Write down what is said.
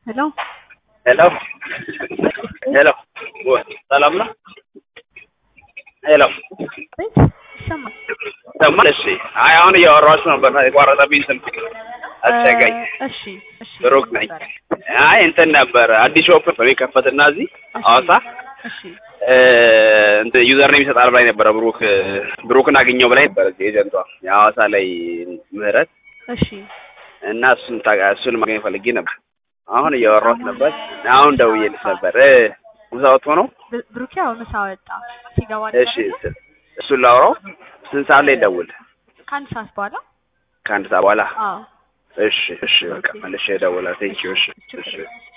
ሄሎ ሄሎ ሄሎ ሰላም ነው? ሄሎ ቤት ይሰማል። ሰማል? እሺ። አይ አሁን እያወራኋችሁ ነበር የቋረጠብኝ ስልክ አስቸጋኝ። እሺ እሺ ብሩክ ነኝ። አይ እንትን ነበር አዲስ ሾፕ የሚከፈትና እዚህ ሐዋሳ እሺ እንትን ዩዘር ኔም ይሰጣል ብላኝ ነበረ። ብሩክ ብሩክን አገኘው ብላኝ ነበረ ኤጀንቷ የሐዋሳ ላይ ምህረት እሺ እና እሱን ታጋ- እሱን ማግኘት ፈልጌ ነበር። አሁን እያወራሁት ነበር። አሁን ደውዬልሽ ነበር። እ ምሳ ወጥቶ ነው? ብ- ብሩኬ ያው ምሳ ወጣ ሲገባ እሺ ስ- እሱን ላውራው። ስንት ሰዓት ላይ ደውል? ከአንድ ሰዓት በኋላ ከአንድ ሰዓት በኋላ። አዎ እሺ እሺ፣ በቃ መልሼ እደውላለሁ። ቴንኪው። እሺ እሺ